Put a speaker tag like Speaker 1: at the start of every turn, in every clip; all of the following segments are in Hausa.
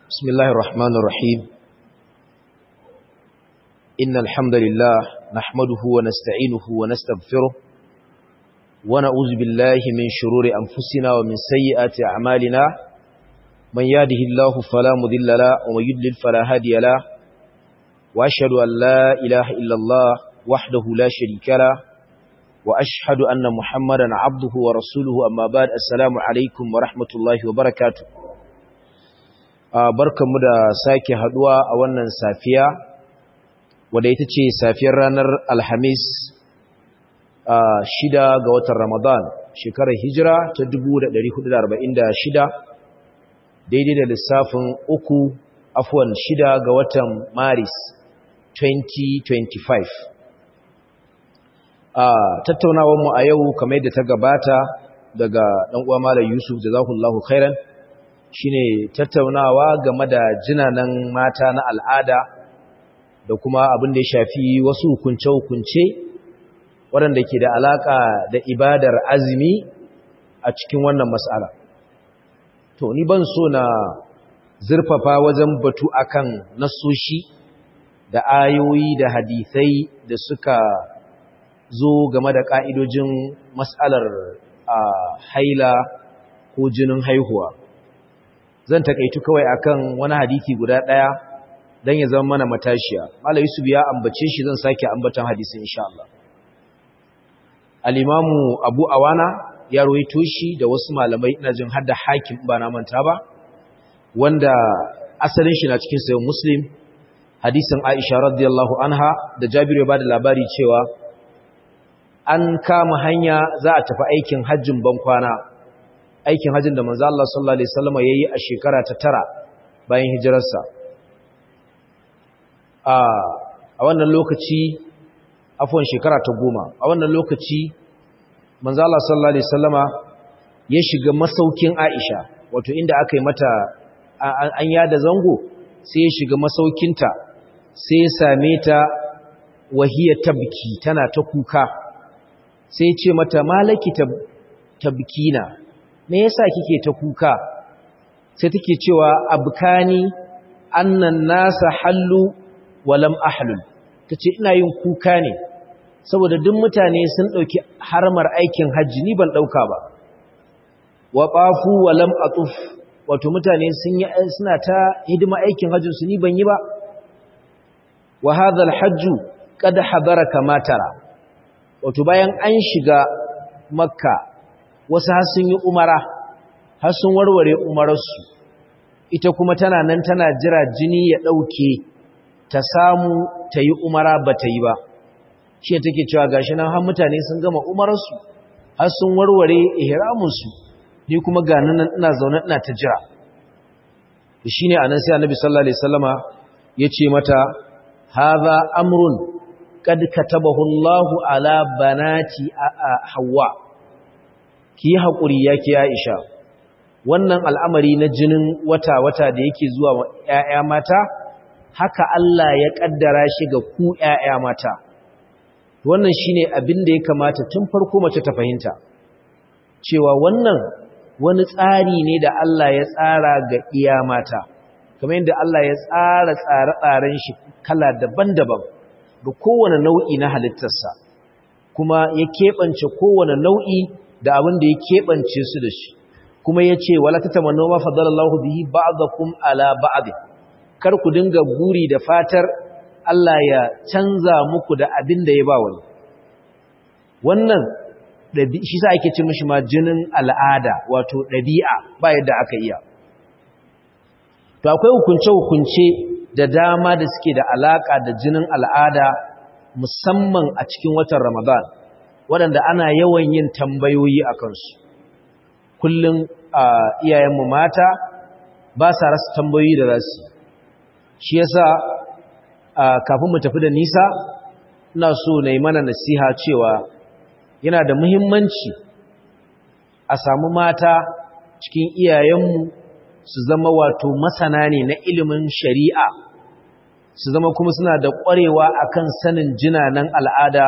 Speaker 1: بسم الله الرحمن الرحيم إن الحمد لله نحمده ونستعينه ونستغفره ونعوذ بالله من شرور أنفسنا ومن سيئات أعمالنا من يهده الله فلا مضل له ومن يضلل فلا هادي له وأشهد أن لا إله إلا الله وحده لا شريك له وأشهد أن محمدا عبده ورسوله أما بعد السلام عليكم ورحمة الله وبركاته barkanmu da sake haduwa a wannan safiya wadda ita ce safiyar ranar alhamis shida ga watan ramadan shekarar hijira ta 1446 daidai da lissafin uku afuwan shida ga watan maris 2025 tattaunawarmu a yau kamar yadda ta gabata daga ɗan'uwa malar yusuf da zakullahu khairan shine tattaunawa game da jinanan mata na al'ada da kuma abin da ya shafi wasu hukunce-hukunce waɗanda ke da alaƙa da ibadar azumi a cikin wannan matsala. To, ni ban so na zurfafa wajen batu akan nasoshi da ayoyi da hadithai da suka zo game da ƙa'idojin matsalar haila ko jinin haihuwa. zan takaitu kawai akan wani hadisi guda daya dan ya zama mana matashiya Malam Yusuf ya ambace shi zan sake ambatan hadisin insha Allah Al-Imam Abu Awana ya rawaito shi da wasu malamai ina jin hadda hakim ba na manta ba wanda asalin shi na cikin sahih Muslim hadisin Aisha radiyallahu anha da Jabir ya bada labari cewa an kama hanya za a tafi aikin hajjin bankwana aikin hajjin da manzo Allah sallallahu alaihi wasallam yayi a shekara ta tara bayan hijirarsa a a wannan lokaci afwan shekara ta goma a wannan lokaci manzo Allah sallallahu alaihi wasallama ya shiga masaukin Aisha wato inda aka yi mata an yada zango sai ya shiga masaukinta sai ya same ta wahiya tabki tana ta kuka sai ya ce mata malaki tabkina me yasa kike ta kuka sai take cewa abkani annan nasa hallu walam ahlul tace ina yin kuka ne saboda duk mutane sun dauki harmar aikin haji ni ban dauka ba wa qafu walam atuf wato mutane sun yi suna ta hidima aikin hajjin su ni ban yi ba wa hadha alhajju qad hadara kama tara wato bayan an shiga makka wasu har sun yi umara har sun warware umararsu ita kuma tana nan tana jira jini ya ɗauke ta samu ta yi umara ba ta yi ba shi take cewa gashi nan har mutane sun gama umararsu har sun warware ihramunsu ni kuma ga nan ina zaune ina ta jira shi ne a nan sai annabi sallallahu alaihi wasallama ya ce mata hadha amrun qad katabahu Allahu ala banati Hawwa ki yi haƙuri ya ki Aisha wannan al'amari na jinin wata-wata da yake zuwa wa ‘ya'ya mata haka Allah ya ƙaddara shi ga ku ‘ya'ya mata wannan shi ne abin da ya kamata tun farko mace ta fahimta cewa wannan wani tsari ne da Allah ya tsara ga iya mata kamar yadda Allah ya tsara tsare-tsaren shi kala daban-daban ga kowane nau'i na halittarsa kuma ya keɓance kowane nau'i da abin da ya keɓance su da shi kuma ya ce wala ta tamanno ma fadalallahu bihi ba'dakum ala ba'd kar ku dinga guri da fatar Allah ya canza muku da abin da ya ba wani wannan shi sa ake ce mishi ma jinin al'ada wato ɗabi'a ba yadda aka iya to akwai hukunce-hukunce da dama da suke da alaka da jinin al'ada musamman a cikin watan Ramadan waɗanda ana yawan yin tambayoyi a kansu kullum a iyayenmu mata ba sa rasa tambayoyi da rasu shi yasa kafin mu tafi da nisa ina so na yi mana nasiha cewa yana da muhimmanci a samu mata cikin iyayenmu su zama wato masana ne na ilimin shari'a su zama kuma suna da ƙwarewa akan sanin jinanan al'ada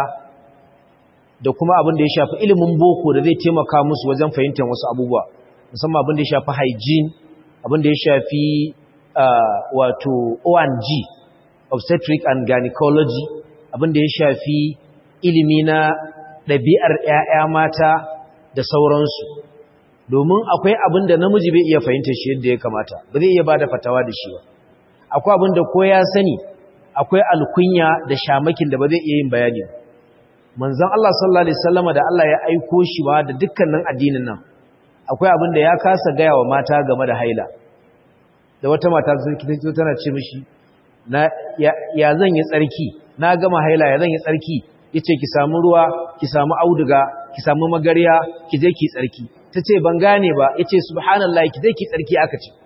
Speaker 1: da kuma abin da ya shafi ilimin boko da zai taimaka musu wajen fahimtar wasu abubuwa musamman abin da ya shafi hygiene abin da ya shafi wato ONG obstetric and gynecology abinda ya shafi ilimi na ɗabi'ar ‘ya'ya mata da sauransu domin akwai abin da namiji bai iya fahimta shi yadda ya kamata ba zai iya ba da fatawa da shi ba akwai abin da ko ya sani akwai alkunya da shamakin da ba zai iya yin bayani manzon Allah sallallahu alaihi wasallama da Allah ya aiko shi ba da dukkanin addinin nan akwai abin da ya kasa gaya wa mata game da haila da wata mata sun tana ce mishi na ya zan yi tsarki na gama haila ya zan yi tsarki yace ki samu ruwa ki samu auduga ki samu magarya ki je ki tsarki tace ban gane ba yace subhanallahi ki je ki tsarki aka ce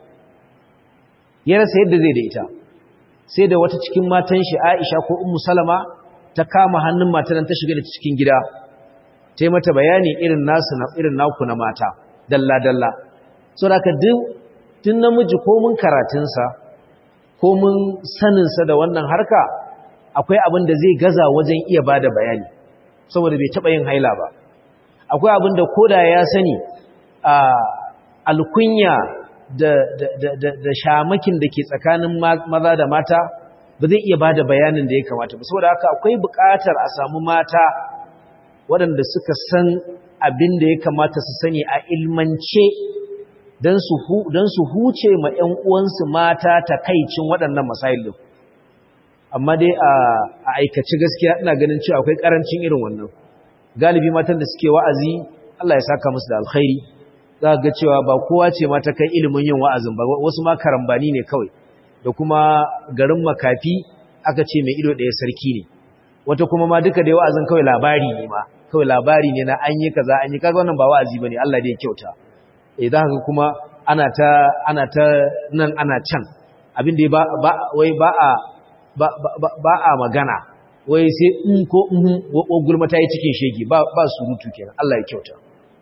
Speaker 1: ya rasa yadda zai da ita sai da wata cikin matan shi Aisha ko Ummu Salama ta kama hannun matan ta shiga da cikin gida ta yi mata bayani irin nasu na irin naku na mata dalla dalla so da ka duk tun namiji ko mun karatunsa ko mun saninsa da wannan harka akwai abin da zai gaza wajen iya bada bayani saboda bai taɓa yin haila ba akwai abin da koda ya sani a alkunya da, da, da, da, da shamakin da ke tsakanin maza da mata ba zai iya bada bayanin da ya kamata ba saboda haka akwai buƙatar a samu mata waɗanda suka san abin da ya kamata su sani a ilmance don su huce ma ‘yan uwansu mata takaicin waɗannan masailin amma dai a aikace gaskiya ina ganin cewa akwai ƙarancin irin wannan galibi matan da suke wa'azi Allah ya saka musu da alkhairi za ga cewa ba kowa ce mata kai ilimin yin wa'azin ba wasu ma karambani ne kawai da kuma garin makafi aka ce mai ido ɗaya sarki ne wata kuma ma duka dai wa'azin kawai labari ne ma kawai labari ne na an yi kaza an yi kaza wannan ba wa'azi bane Allah dai ya kyauta eh za ka kuma ana ta ana ta nan ana can abin da ba ba wai ba a ba ba a magana wai sai in ko in wa gulma ta yi cikin shege ba ba surutu kenan Allah ya kyauta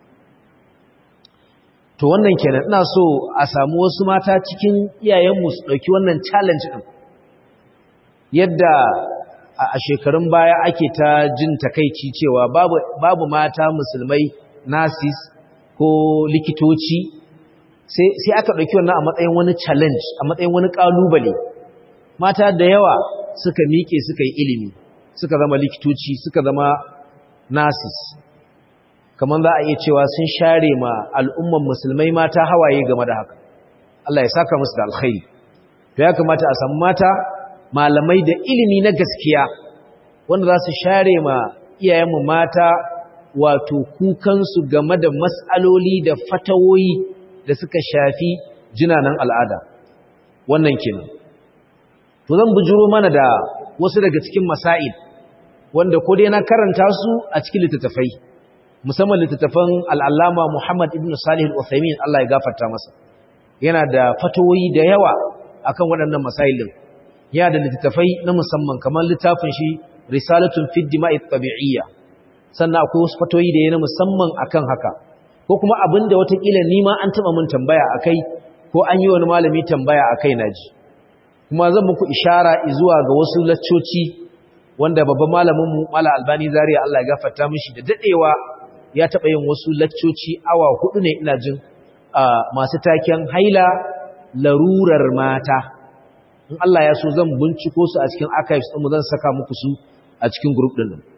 Speaker 1: to wannan kenan ina so a samu wasu mata cikin iyayenmu su dauki wannan challenge din yadda a shekarun baya ake ta jin takaici cewa babu babu mata musulmai nasis ko likitoci sai aka ɗauki wannan a matsayin wani challenge a matsayin wani ƙalubale mata da yawa suka miƙe suka yi ilimi suka zama likitoci suka zama nurses kamar za a iya cewa sun share ma al'umman musulmai mata hawaye game da haka Allah ya saka musu da alkhairi to ya kamata a samu mata malamai da ilimi na gaskiya wanda za su share ma iyayenmu mata wato kukansu game da matsaloli da fatawoyi da suka shafi jinanan al'ada wannan kenan to zan bujuro mana da wasu daga cikin masail wanda ko dai na karanta su a cikin littattafai musamman littattafan al'allama Muhammad ibn Salih al-Uthaymin Allah ya gafarta masa yana da fatawoyi da yawa akan waɗannan masail din yana da littattafai na musamman kamar littafin shi risalatun fi dima'i tabi'iyya sannan akwai wasu fatoyi da yana musamman akan haka ko kuma abinda watakila nima an taba mun tambaya akai ko an yi wani malami tambaya akai naji kuma zan muku ishara zuwa ga wasu laccoci wanda babban malamin mu Mala Albani Zaria Allah ya gafarta mishi da dadewa ya taba yin wasu laccoci awa hudu ne ina jin masu taken haila larurar mata in Allah ya so zan binciko su a cikin archives ɗin mu zan saka muku su a cikin group ɗin nan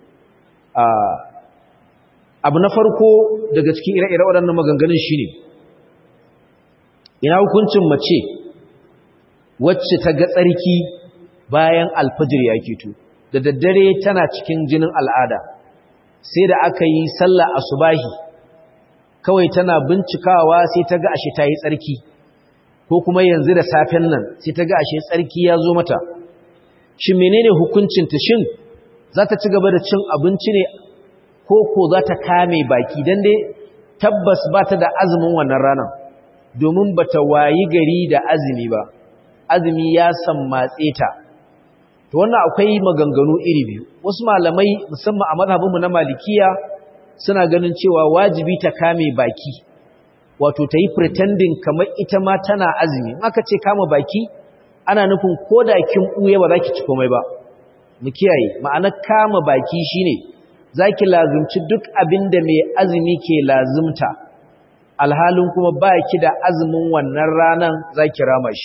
Speaker 1: abu na farko daga cikin ire-ire waɗannan maganganun shi ne ina hukuncin mace wacce ta ga tsarki bayan alfajir ya keto da daddare tana cikin jinin al'ada sai da aka yi sallah asubahi kawai tana bincikawa sai ta ga ashe ta yi tsarki ko kuma yanzu da safen nan sai ta ga ashe tsarki ya zo mata shin menene hukuncinta shin za ta ci gaba da cin abinci ne ko ko za ta kame baki don dai tabbas ba ta da azumin wannan ranar domin ba ta wayi gari da azumi ba azumi ya sammatse ta to wannan akwai maganganu iri biyu wasu malamai musamman a mazhabinmu na malikiya suna ganin cewa wajibi ta kame baki wato ta yi pretending kamar ita ma tana azumi in aka ce kama baki ana nufin ko da kin ɓuye ba za ki ci komai ba mu kiyaye ma'anar kama baki shine zaki lazumci duk abin da mai azumi ke lazumta alhalin kuma ba ki da azumin wannan ranan zaki rama shi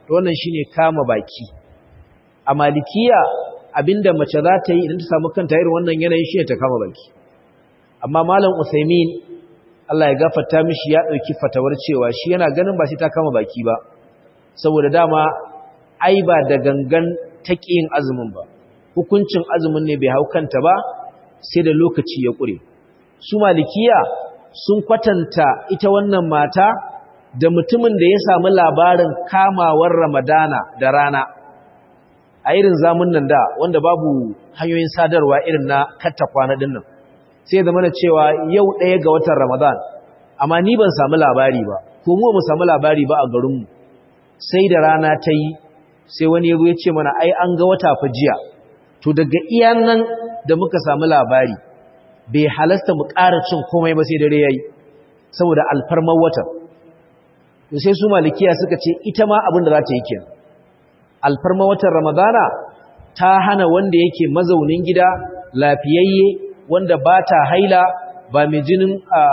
Speaker 1: to wannan shine kama baki a malikiya abinda mace za ta yi idan ta samu kanta irin wannan yanayin shi ta kama baki amma malam Usaimin Allah ya gafarta mishi ya dauki fatawar cewa shi yana ganin ba sai ta kama baki ba saboda dama ai ba da gangan taqiyin azumin ba hukuncin azumin ne bai hau kanta ba sai da lokaci ya kure su malikiya sun kwatanta ita wannan mata da mutumin da ya samu labarin kamawar Ramadana da rana a irin zamun nan da wanda babu hanyoyin sadarwa irin na katta kwana din nan sai zama na cewa yau ɗaya ga watan Ramadan amma ni ban samu labari ba ko mu mu samu labari ba a garinmu sai da rana ta yi sai wani ya ce mana ai an ga wata fa jiya to daga iyan nan da muka samu labari bai halasta mu ƙara cin komai ba sai dare yayi saboda alfarmar watan to sai su malikiya suka ce ita ma abin da za ta yi kenan alfarma watan ramadana ta hana wanda yake mazaunin gida lafiyayye wanda ba ta haila ba mai jinin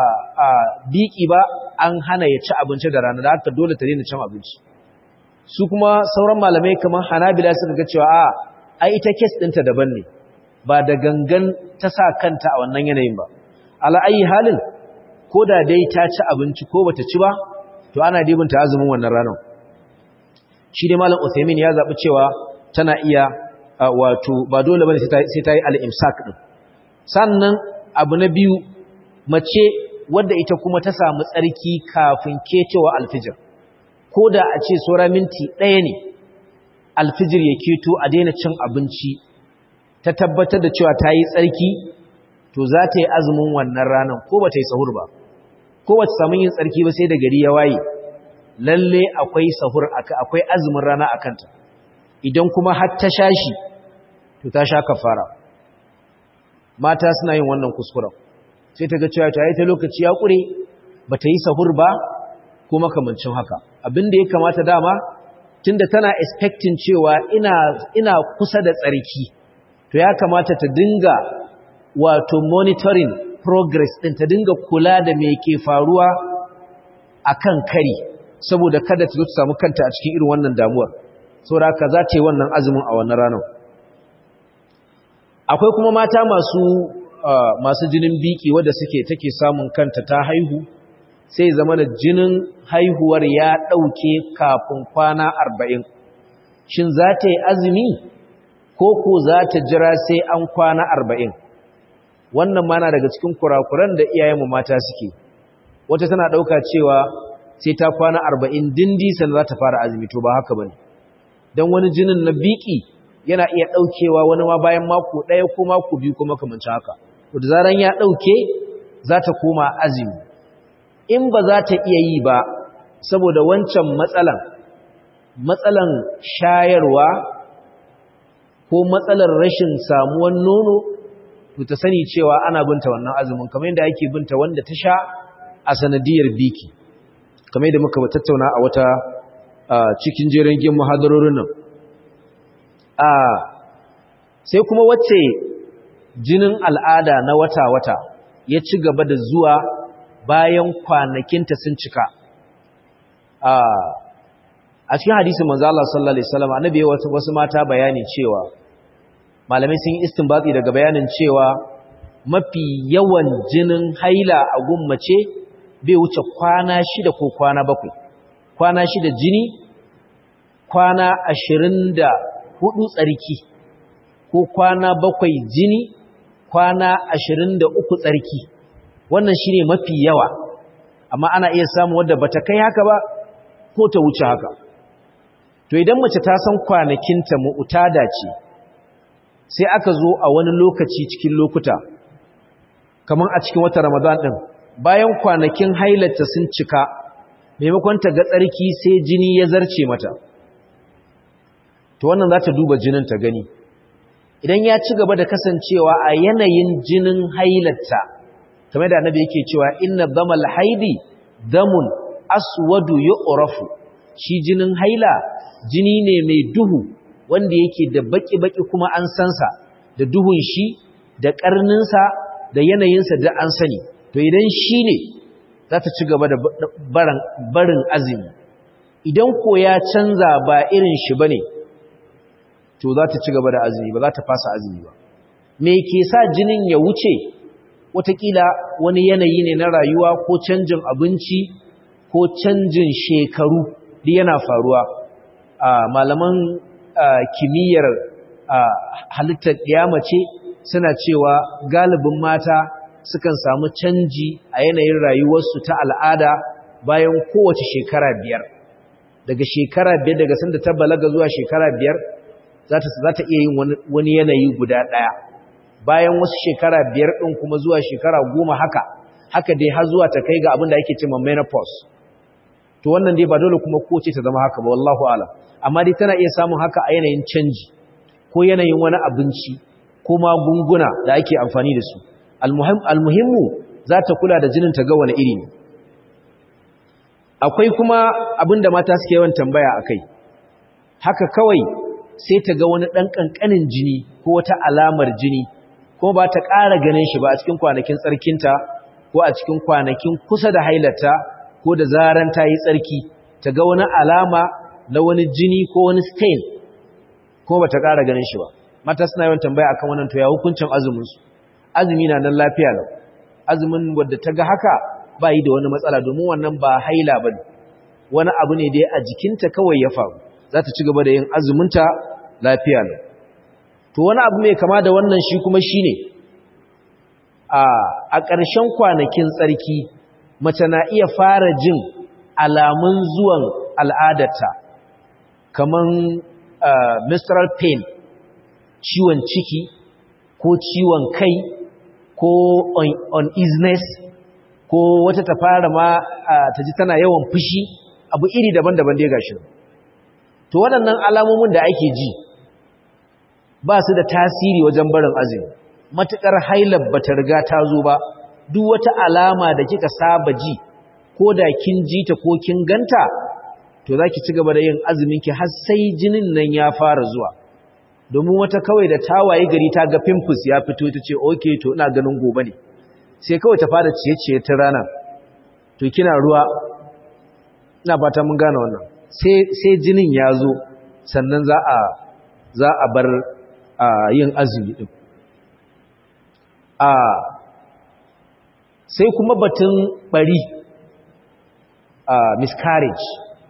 Speaker 1: biki ba an hana ya ci abinci da rana da haka dole ta daina cin abinci su kuma sauran malamai kamar hanabila suka ga cewa a ai ita kes ɗinta daban ne ba da gangan ta sa kanta a wannan yanayin ba ala ayi halin ko da dai ta ci abinci ko bata ci ba to ana dibinta azumin wannan ranar shi dai malam Uthaymeen ya zabi cewa tana iya wato ba dole bane sai ta yi al-imsak din sannan abu na biyu mace wadda ita kuma ta samu tsarki kafin kecewa alfijir ko da a ce saura minti ɗaya ne alfijir ya keto a daina cin abinci ta tabbatar da cewa ta yi tsarki to za ta yi azumin wannan ranar ko ba ta yi sahur ba ko ba ta samu yin tsarki ba sai da gari ya waye lalle akwai sahur akwai azumin rana a kanta idan kuma har ta sha shi to ta sha kafara mata suna yin wannan kuskuren sai ta ga cewa ta yi ta lokaci ya ƙure ba ta yi sahur ba ko makamancin haka abin da ya kamata dama tunda tana expecting cewa ina ina kusa da tsarki to ya kamata ta dinga wato monitoring progress din ta dinga kula da me ke faruwa akan kari saboda kada ta zo ta samu kanta a cikin irin wannan damuwar saboda haka za ta yi wannan azumin a wannan ranar akwai kuma mata masu masu jinin biki wadda suke take samun kanta ta haihu sai zama da jinin haihuwar ya ɗauke kafin kwana arba'in shin za ta yi azumi ko ko za ta jira sai an kwana arba'in wannan mana daga cikin kurakuran da iyayenmu mata suke wata tana ɗauka cewa sai ta kwana arba'in dindi sannan za ta fara azumi to ba haka ba ne don wani jinin na biki yana iya ɗaukewa wani ma bayan mako ɗaya ko mako biyu ko makamanci haka to da zaran ya ɗauke za ta koma azumi in ba za ta iya yi ba saboda wancan matsalan matsalan shayarwa ko matsalar rashin samuwan nono to ta sani cewa ana binta wannan azumin kamar yadda ake binta wanda ta sha a sanadiyar biki kamar yadda muka tattauna a wata cikin jerin gin muhadarorin nan sai kuma wacce jinin al'ada na wata-wata ya ci gaba da zuwa bayan kwanakinta sun cika a cikin hadisin manzo Allah sallallahu alaihi wasallam annabi ya wasu wasu mata bayani cewa malamai sun yi istinbati daga bayanin cewa mafi yawan jinin haila a gummace bai wuce kwana shida ko kwana bakwai kwana shida jini kwana ashirin da hudu tsarki ko kwana bakwai jini kwana ashirin da uku tsarki wannan shi ne mafi yawa amma ana iya samun wadda bata kai haka ba ko ta wuce haka to idan mace ta san kwanakinta mu'tada ce sai aka zo a wani lokaci cikin lokuta kamar a cikin wata ramadan din bayan kwanakin hailata sun cika maimakon ta ga tsarki sai jini ya zarce mata to wannan za ta duba jinin ta gani idan ya ci gaba da kasancewa a yanayin jinin hailata kamar da annabi yake cewa inna damal haidi damun aswadu yu'rafu shi jinin haila jini ne mai duhu wanda yake da baki-baki kuma an sansa da duhun shi da karninsa da yanayinsa da an sani to idan shi ne za ta ci gaba da barin azumi idan ko ya canza ba irin shi bane to za ta ci gaba da azumi ba za ta fasa azumi ba me ke sa jinin ya wuce watakila wani yanayi ne na rayuwa ko canjin abinci ko canjin shekaru duk yana faruwa a malaman kimiyyar halittar ce suna cewa galibin mata sukan samu canji a yanayin rayuwarsu ta al'ada bayan kowace shekara biyar daga shekara biyar daga sanda ta balaga zuwa shekara biyar za ta iya yin wani yanayi guda ɗaya bayan wasu shekara biyar ɗin kuma zuwa shekara goma haka haka dai har zuwa ta kai ga abin da ake cewa menopause to wannan dai ba dole kuma kowace ta zama haka ba wallahu alam amma dai tana iya samun haka a yanayin canji ko yanayin wani abinci ko magunguna da ake amfani da su almuhimmu za ta kula da jinin ta ga wani iri ne akwai kuma abin da mata suke yawan tambaya a kai haka kawai sai ta ga wani ɗan ƙanƙanin jini ko wata alamar jini kuma ba ta ƙara ganin shi ba a cikin kwanakin tsarkinta ko a cikin kwanakin kusa da hailata ko da zaran ta yi tsarki ta ga wani alama na wani jini ko wani stain kuma ba ta ƙara ganin shi ba mata suna yawan tambaya akan wannan to ya hukuncin azuminsu azumi na nan lafiya lau azumin wadda ta ga haka ba yi da wani matsala domin wannan ba haila ba wani abu ne dai a jikinta kawai ya faru za ta ci gaba da yin azuminta lafiya lau to wani abu mai kama da wannan shi kuma shi ne a ƙarshen kwanakin tsarki mace na iya fara jin alamun zuwan al'adarta kamar menstrual pain ciwon ciki ko ciwon kai ko uneasiness ko wata ta fara ma ta ji tana yawan fushi abu iri daban-daban dai gashi to waɗannan alamomin da ake ji ba su da tasiri wajen barin azumi matuƙar hailar ba ta riga ta zo ba duk wata alama da kika saba ji ko da kin ji ta ko kin ganta to za ki ci gaba da yin azuminki har sai jinin nan ya fara zuwa domin wata kawai da tawaye gari ta ga pimples ya fito ta ce oke to ina ganin gobe ne sai kawai ta fara ciye-ciye ta rana to kina ruwa ina fata mun gane wannan sai jinin ya zo sannan za a za a bar yin azumi din a sai kuma batun bari a miscarriage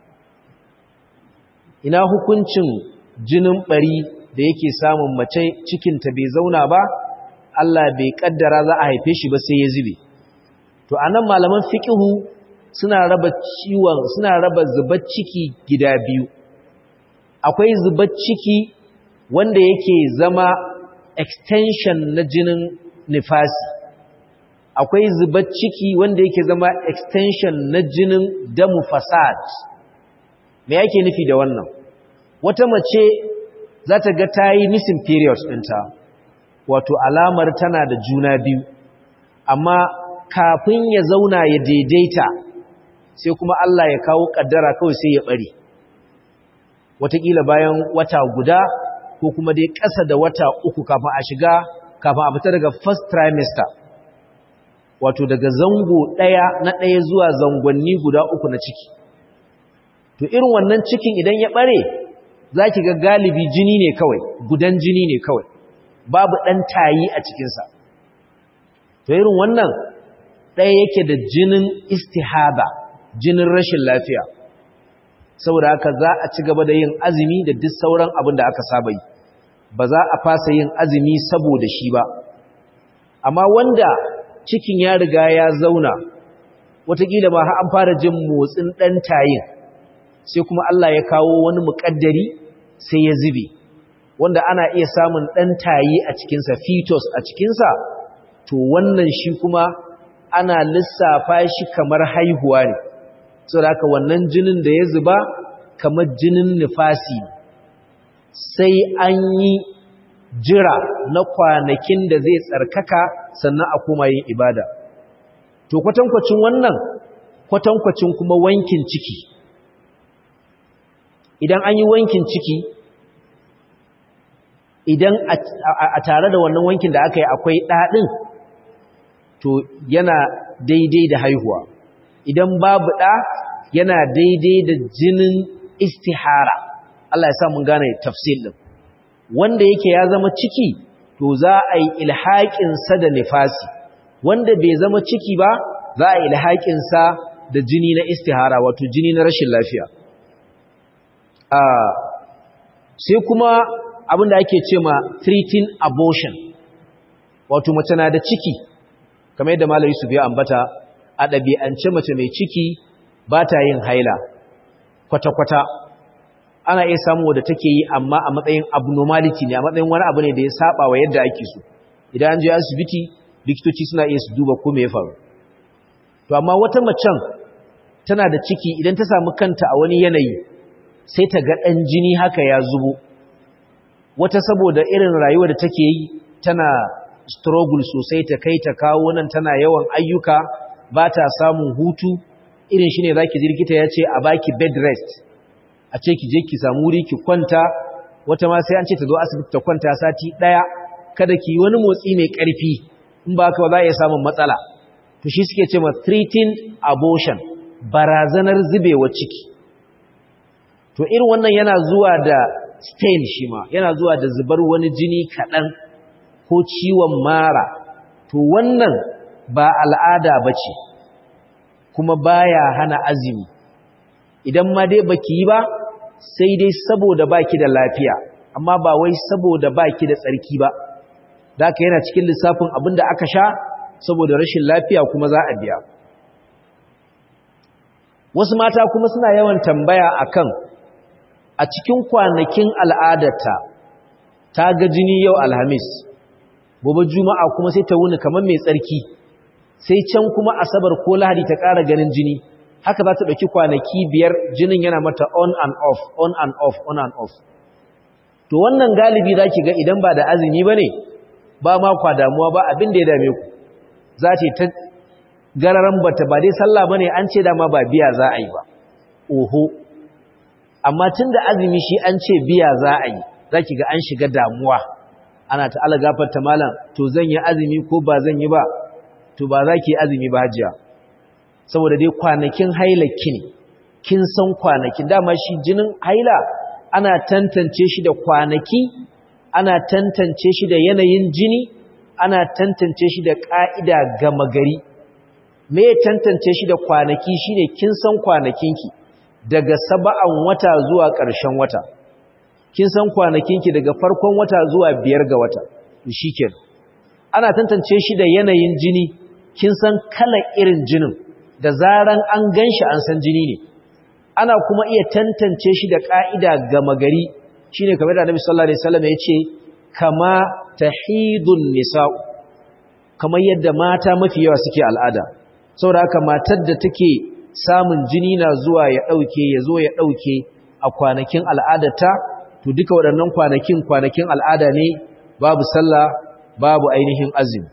Speaker 1: ina hukuncin jinin bari da yake samun mace cikinta bai zauna ba Allah bai kaddara za a haife shi ba sai ya zube to anan malaman fiqhu suna raba ciwon suna raba zubar ciki gida biyu akwai zubar ciki wanda yake zama extension na jinin nifasi akwai zubar ciki wanda yake zama extension na jinin damu fasad me yake nufi da wannan wata mace za ta ga ta yi missing period ɗinta wato alamar tana da juna biyu amma kafin ya zauna ya daidaita sai kuma Allah ya kawo ƙaddara kawai sai ya ɓare wataƙila bayan wata guda ko kuma dai ƙasa da wata uku kafin a shiga kafin a fita daga first trimester wato daga zango ɗaya na ɗaya zuwa zangonni guda uku na ciki to irin wannan cikin idan ya ɓare za ki ga galibi jini ne kawai gudan jini ne kawai babu ɗan tayi a cikinsa to irin wannan ɗaya yake da jinin istihaba jinin rashin lafiya saboda haka za a ci gaba da yin azumi da duk sauran abin da aka saba yi ba za a fasa yin azumi saboda shi ba amma wanda cikin ya riga ya zauna watakila ma har an fara jin motsin ɗan tayin sai kuma Allah ya kawo wani muƙaddari sai ya zube wanda ana iya samun ɗan tayi a cikinsa fetus a cikinsa to wannan shi kuma ana lissafa shi kamar haihuwa ne saboda haka wannan jinin da ya zuba kamar jinin nifasi sai an yi jira na kwanakin da zai tsarkaka sannan a koma yin ibada to kwatankwacin wannan kwatankwacin kuma wankin ciki idan an yi wankin ciki idan a tare da wannan wankin da aka yi akwai ɗaɗin to yana daidai da haihuwa idan babu ɗa yana daidai da jinin istihara Allah ya sa mun gane tafsir din wanda yake ya zama ciki to za a yi ilhaƙin sa da nifasi wanda bai zama ciki ba za a yi ilhaƙin sa da jini na istihara wato jini na rashin lafiya a sai kuma abin da ake ce ma treating abortion wato mace na da ciki kamar yadda malari su biya ambata a ɗabi'ance mace mai ciki ba ta yin haila kwata-kwata ana iya samu wadda take yi amma a matsayin abnormality ne a matsayin wani abu ne da ya saba wa yadda ake so idan an je asibiti likitoci suna iya su duba ko me ya faru to amma wata macen tana da ciki idan ta samu kanta a wani yanayi sai ta ga ɗan jini haka ya zubo wata saboda irin rayuwa da take yi tana struggle sosai ta kai ta kawo nan tana yawan ayyuka ba ta samun hutu irin shi ne za ki jirgita ya ce a baki bed rest a ce ki je ki samu wuri ki kwanta wata ma sai an ce ta zo asibiti ta kwanta sati ɗaya kada ki wani motsi mai ƙarfi in ba ka ba za a iya samun matsala to shi suke ce ma treating abortion barazanar zubewa ciki to irin wannan yana zuwa da stain shi ma yana zuwa da zubar wani jini kaɗan ko ciwon mara to wannan ba al'ada ba ce kuma baya hana azumi idan ma dai baki yi ba sai dai saboda baki da lafiya amma ba wai saboda baki da tsarki ba da aka yana cikin lissafin abin da aka sha saboda rashin lafiya kuma za a biya wasu mata kuma suna yawan tambaya akan a cikin kwanakin al'adarta ta ga jini yau alhamis gobe juma'a kuma sai ta wuni kamar mai tsarki sai can kuma asabar ko lahadi ta ƙara ganin jini haka za ta ɗauki kwanaki biyar jinin yana mata on and off on and off on and off to wannan galibi za ki ga idan ba da azumi ba ne ba ma kwa damuwa ba abin da ya dame ku za ta ta gararan bata ba dai sallah ba ne an ce dama ba biya za a yi ba oho amma tun da azumi shi an ce biya za a yi za ki ga an shiga damuwa ana ta ala gafarta malam to zan yi azumi ko ba zan yi ba to ba za ki yi azumi ba hajiya saboda dai kwanakin hailaki ne kin san kwanakin dama shi jinin haila ana tantance shi da kwanaki ana tantance shi da yanayin jini ana tantance shi da ƙa'ida gama gari me tantance shi da kwanaki shine kin san kwanakinki daga saba'an wata zuwa ƙarshen wata kin san kwanakinki daga farkon wata zuwa biyar ga wata shikenan ana tantance shi da yanayin jini kin san kalar irin jinin da zaran an ganshi an san jini ne ana kuma iya tantance shi da ka'ida gama gari shine kamar da Annabi sallallahu alaihi wasallam ya ce kama tahidun nisa'u kamar yadda mata mafi yawa suke al'ada saboda haka matar da take samun jini na zuwa ya dauke ya zo ya dauke a kwanakin al'adarta to duka waɗannan kwanakin kwanakin al'ada ne babu sallah babu ainihin azumi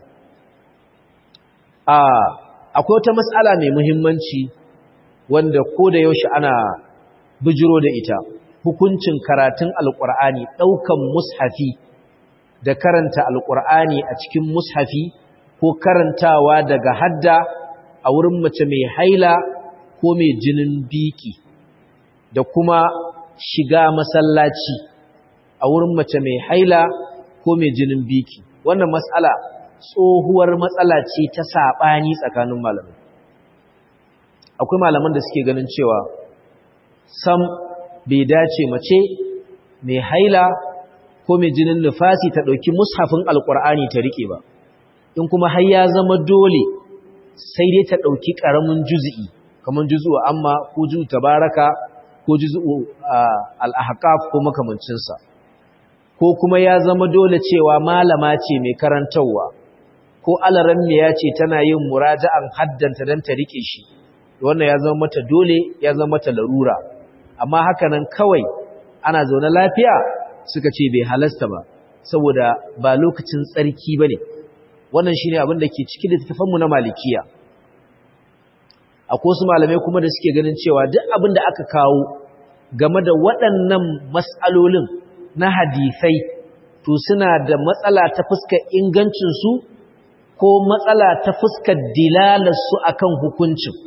Speaker 1: a akwai wata matsala mai muhimmanci wanda ko da yaushe ana bijiro da ita hukuncin karatun alƙur'ani ɗaukan mushafi da karanta alƙur'ani a cikin mushafi ko karantawa daga hadda a wurin mace mai haila ko mai jinin biki da kuma shiga masallaci a wurin mace mai haila ko mai jinin biki wannan matsala tsohuwar matsala ce ta saɓani tsakanin malamai akwai malaman da suke ganin cewa sam bai dace mace mai haila ko mai jinin nufasi ta ɗauki mushafin alƙur'ani ta riƙe ba in kuma har ya zama dole sai dai ta ɗauki ƙaramin juzi'i kamar juzu'u amma ko juzu tabaraka ko juzu'u al'ahqaf ko makamancinsa ko kuma ya zama dole cewa malama ce mai karantarwa ko alarammiya ce tana yin muraja'an haddanta don ta rike shi wannan ya zama mata dole ya zama mata larura amma haka nan kawai ana zaune lafiya suka ce bai halasta ba saboda ba lokacin tsarki bane wannan shine abin da ke cikin littafanmu na malikiya akwai su malamai kuma da suke ganin cewa duk abin da aka kawo game da waɗannan matsalolin na hadisai to suna da matsala ta fuskar ingancinsu ko matsala ta fuskar dilalarsu akan hukuncin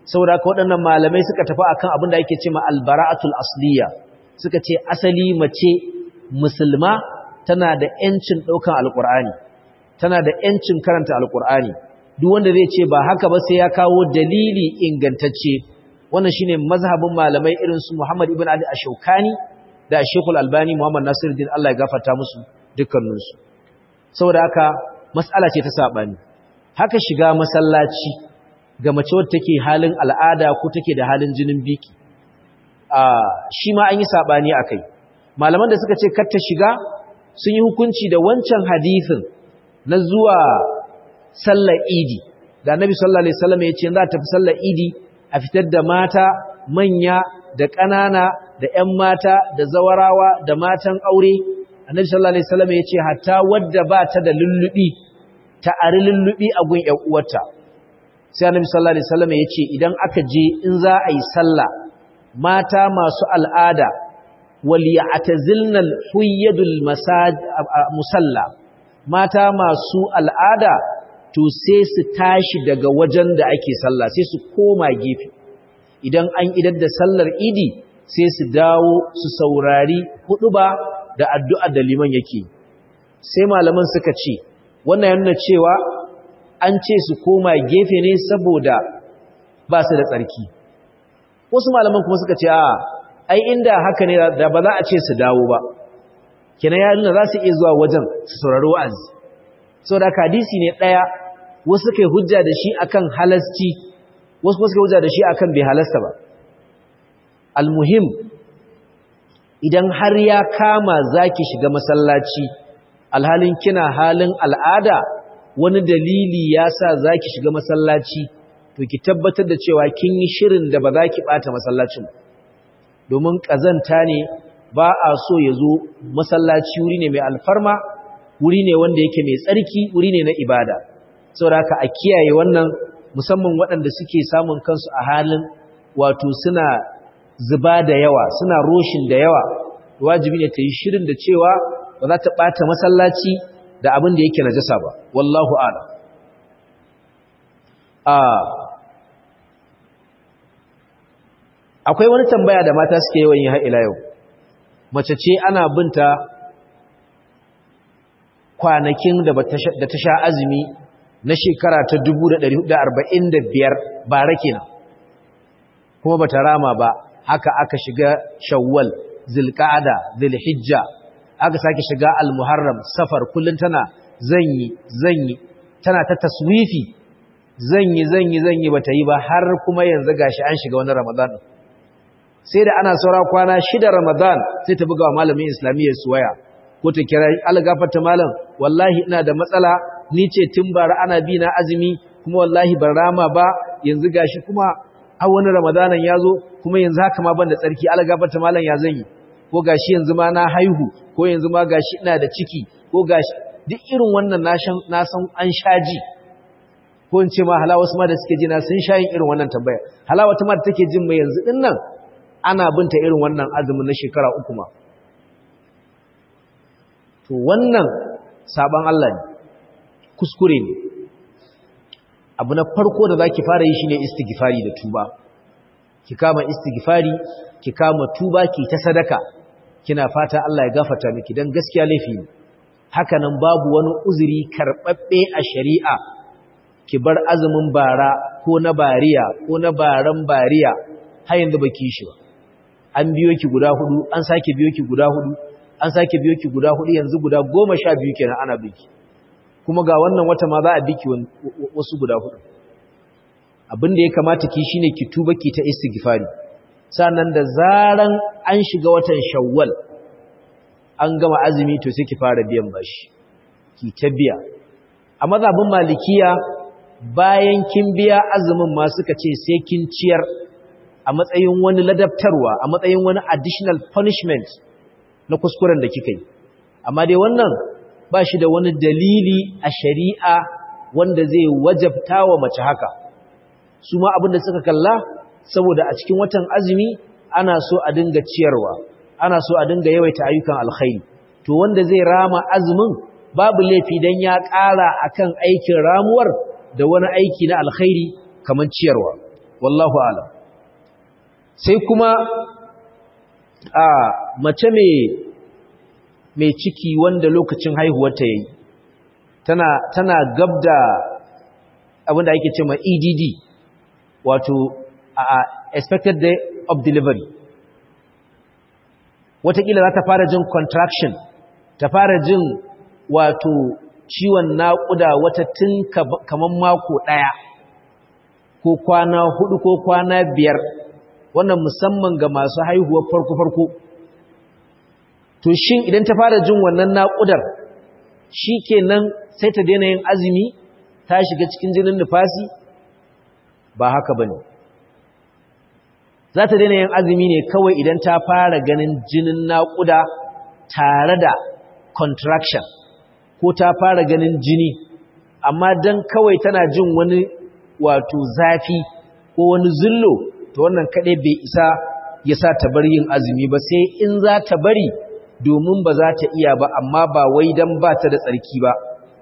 Speaker 1: saboda haka waɗannan malamai suka tafi akan abin da ake cewa albara'atul asliya suka ce asali mace musulma tana da yancin ɗaukan alƙur'ani tana da yancin karanta alƙur'ani duk wanda zai ce ba haka ba sai ya kawo dalili ingantacce wannan shine mazhabin malamai irin su Muhammad ibn Ali Ash-Shawkani da Sheikhul Albani Muhammad Nasiruddin Allah ya gafarta musu dukkaninsu saboda haka mas'ala ce ta sabani haka shiga masallaci ga mace wadda take halin al'ada ko take da halin jinin biki a shi ma an yi sabani akai malaman da suka ce kar ta shiga sun yi hukunci da wancan hadisin na zuwa sallar idi da annabi sallallahu alaihi wasallam ya ce za ta fi sallar idi a fitar da mata manya da ƙanana da ƴan mata da zawarawa da matan aure annabi sallallahu alaihi wasallam ya ce hatta wadda ba ta da lullubi ta ari lullubi a gun ƴan uwarta sai annabi sallallahu alaihi wasallam ya ce idan aka je in za a yi sallah mata masu al'ada wal ya'tazilna al-huyyadul musalla mata masu al'ada to sai su tashi daga wajen da ake sallah sai su koma gefe idan an idar da sallar idi sai su dawo su saurari huduba da addu'a da liman yake sai malaman suka ce wannan yana cewa an ce su koma gefe ne saboda ba su da tsarki wasu malaman kuma suka ce a ai inda haka ne da ba za a ce su dawo ba kenan ya nuna za su iya zuwa wajen su saurari wa'azi saboda hadisi ne ɗaya wasu kai hujja da shi akan halasci wasu kuma suka hujja da shi akan bai halasta ba almuhim idan har ya kama zaki shiga masallaci alhalin kina halin al'ada wani dalili ya sa zaki shiga masallaci to ki tabbatar da cewa kin yi shirin da ba za ki bata masallacin domin kazanta ne ba a so ya zo masallaci wuri ne mai alfarma wuri ne wanda yake mai tsarki wuri ne na ibada saboda haka a kiyaye wannan musamman waɗanda suke samun kansu a halin wato suna zuba da yawa suna roshin da yawa wajibi ne ta yi shirin da cewa ba za ta ɓata masallaci da abin da yake najasa ba wallahu ala akwai wani tambaya da mata suke yawan yi har ila yau mace ce ana binta kwanakin da ta sha azumi na shekara ta 1445 bara kenan kuma bata rama ba haka aka shiga shawwal zilqa'ada zilhijja aka sake shiga almuharram safar kullun tana zanyi zanyi tana ta taswifi zanyi zanyi zanyi bata yi ba har kuma yanzu gashi an shiga wani ramadan sai da ana saura kwana shida ramadan sai ta buga wa malamin islamiyyar suwaya ko ta kira algafarta malam wallahi ina da matsala ni ce tun bara ana bi na azumi kuma wallahi ban rama ba yanzu gashi kuma a wani ramadanan ya zo kuma yanzu haka ma ban da tsarki algafarta malam ya zan yi ko gashi yanzu ma na haihu ko yanzu ma gashi ina da ciki ko gashi duk irin wannan na san an shaji ko in ce ma hala wasu ma da suke jina sun sha yin irin wannan tambaya hala wata ma da take jin mai yanzu din nan ana binta irin wannan azumin na shekara uku ma to wannan saban Allah ne kuskure ne abu na farko da zaki fara yi shine istighfari da tuba ki kama istighfari ki kama tuba ki ta sadaka kina fata Allah ya gafarta miki dan gaskiya laifi ne haka nan babu wani uzuri karbabbe a shari'a ki bar azumin bara ko na bariya ko na baran bariya har yanzu baki shi ba an biyo ki guda hudu an sake biyo ki guda hudu an sake biyo ki guda hudu yanzu guda goma sha biyu kenan ana biki kuma ga wannan wata ma za a biki wasu guda hudu abin da ya kamata ki shine ki tuba ki ta istighfari sannan da zaran an shiga watan shawwal an gama azumi to sai ki fara biyan bashi ki ta biya a mazhabin malikiya bayan kin biya azumin ma suka ce sai kin ciyar a matsayin wani ladabtarwa a matsayin wani additional punishment na kuskuren da kika yi amma dai wannan ba shi da wani dalili a shari'a wanda zai wajabta wa mace haka su ma abinda suka kalla saboda a cikin watan azumi ana so a dinga ciyarwa ana so a dinga yawaita ayyukan alkhairi to wanda zai rama azumin babu laifi dan ya ƙara akan aikin ramuwar da wani aiki na alkhairi kamar ciyarwa wallahu alam sai kuma a mace mai ciki wanda lokacin haihuwarta yayi tana tana gabda abinda ake cewa EDD wato a expected day of delivery watakila za ta fara jin contraction ta fara jin wato ciwon naƙuda wata tun kaman mako ɗaya ko kwana hudu ko kwana biyar wannan musamman ga masu haihuwar farko-farko to shin idan ta fara jin wannan naƙudar shi kenan sai ta daina yin azumi ta shiga cikin jinin nufasi ba haka ba ne za ta daina yin azumi ne kawai idan ta fara ganin jinin naƙuda tare da contraction ko ta fara ganin jini amma don kawai tana jin wani wato zafi ko wani zullo to wannan kaɗai bai isa ya sa ta bar yin azumi ba sai in za ta bari domin ba za ta iya ba amma ba wai don ba ta da tsarki ba